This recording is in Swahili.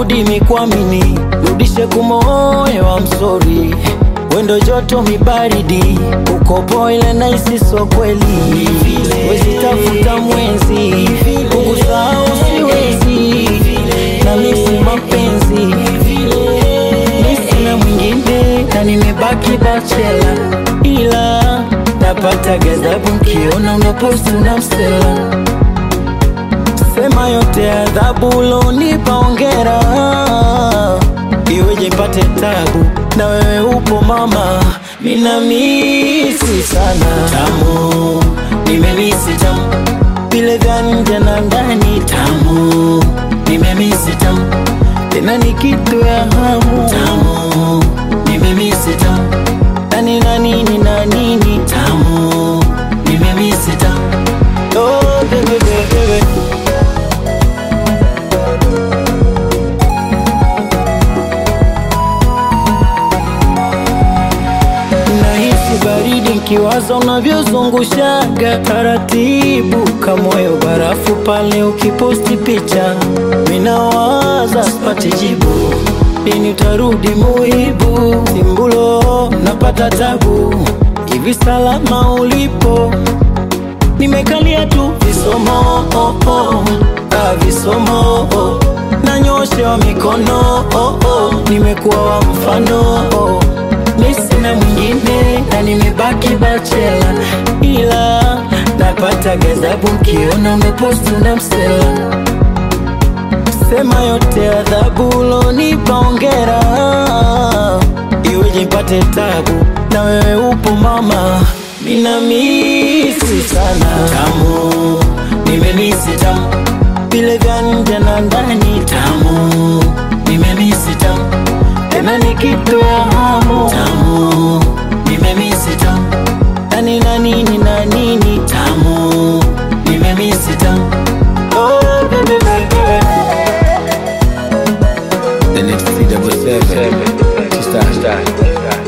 narudi mikwamini, rudishe kumoyo wa msori wendo joto mibaridi, ukopo ile naisi so kweli, wezi tafuta mwenzi, kukusahau siwezi, na misi mapenzi, misi na mwingine, na nimebaki bachela, ila napata ghadhabu nkiona unaposti na msela sema yote adhabu ulonipa ongera, iweje mpate tabu na wewe upo mama, mina misi sana tamu, nimemisi tamu vile vya nje na ndani tamu, nimemisi tamu tena ni kitu ya hamu tamu, nimemisi tamu nani na nini na nini tamu, nimemisi tamu oh, baby, baby, baby. Nahisi baridi nkiwaza unavyozungushaga taratibu, kamoyo barafu pale ukiposti picha, minawaza sipati jibu, lini utarudi muhibu, simbulo napata tabu, hivi salama ulipo, nimekalia tu visomo oh, oh, ah, visomo oh, nanyoshewa mikono oh, oh, nimekuwa wa mfano oh, mi sina mwingine na nimebaki bachela, ila napata ghadhabu nkiona umeposti na msela sema yote adhabu ulonipa ongera, iweje mpate tabu na wewe upo mama, mina misi sana tamu, nimemisi tamu vile vya nje na ndani tamu, nimemisi tamu tena ni kitu ya hamu tamu, nimemisi tamu nani na nini na nini tamu, nimemisi tamu oh, baby, baby, baby. The next three double seven. Star, star, star.